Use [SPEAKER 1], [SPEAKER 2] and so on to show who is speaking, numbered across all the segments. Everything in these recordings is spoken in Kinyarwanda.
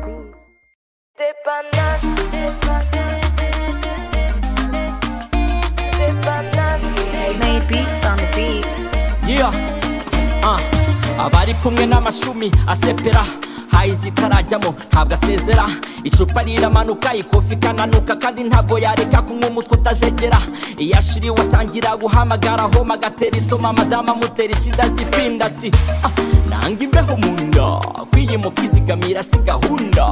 [SPEAKER 1] De panache, de panache, de panache. Made beats on the beats.
[SPEAKER 2] Yeah. Uh. abari kumwe n'amashumi asepera hayi zitarajyamo ntabwo asezera icupa riramanuka ikofi ikananuka kandi ntabwo yareka kunywa umutwe utajegera iyo ashiriwe atangira guhamagara homa agatera itoma madamu amutera ishinda zipinda ati "Ah, nanga imbeho mu nda kwiyimuka izigamira si gahunda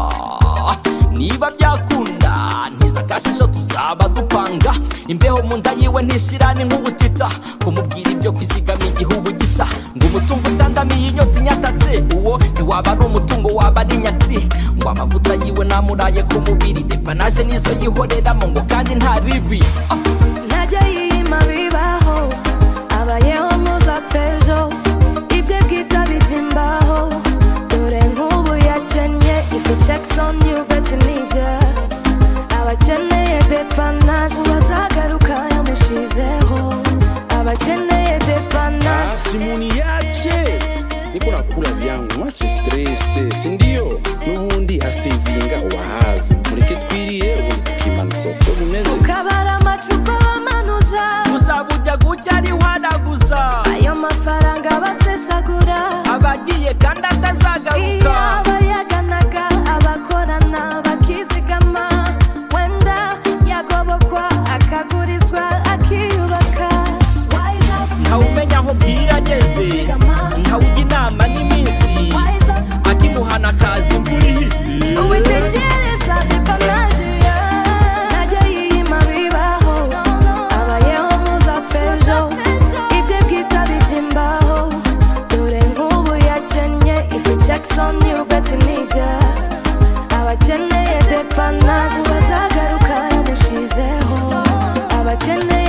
[SPEAKER 2] niba byakunda ntiza kashisho tuzaba dupanga imbeho mu nda yiwe ntishirane nk'ubutita kumubwira ibyo kwizigama igihugu gita ngo umutungo utandamiye inyota inyatatse uwo ntiwaba ari umutungo waba ari nyatsi ngo amavuta yiwe namuraye ku mubiri depanaje nizo yihoreramo ngo kandi nta ribi Ah,
[SPEAKER 1] Najya yima bibaho abayeho muzapfejo ibye bwita bibyimbaho dore nk'ubu yakennye ifu Jackson you bet Tunisia abakeneye depanaje bazagaruka yamushizeho abakeneye depanaje
[SPEAKER 3] simuni yache niko nakula vyangu mwache strese sindio n'ubundi hasevinga wahazi mureke twiriye ubundi tukimanuza siko bimeze
[SPEAKER 1] ukabara amacupa bamanuza
[SPEAKER 2] uzaba ujya gutya ari wanaguza
[SPEAKER 1] ayo mafaranga basesagura
[SPEAKER 2] abagiye kandi atazagaruka
[SPEAKER 1] Iyo abayaganaga abakorana bakizigama wenda yagobokwa akagurizwa akiyubaka Wise up,
[SPEAKER 2] ntawumenya aho bwira ageze
[SPEAKER 1] zigama.
[SPEAKER 2] ntawujya inama n'iminsi
[SPEAKER 1] Wise up,
[SPEAKER 2] akimuhana akaza imvura ihise
[SPEAKER 1] witegereza depanaje, yeah. Najya yiyima bibaho, abayeho muzapfejo. Ibye bwita bibyimbaho, dore nk'ubu yakennye ifi Jackson you bet Tunisia. abakeneye depanaje bazagaruka yamushizeho abakeneye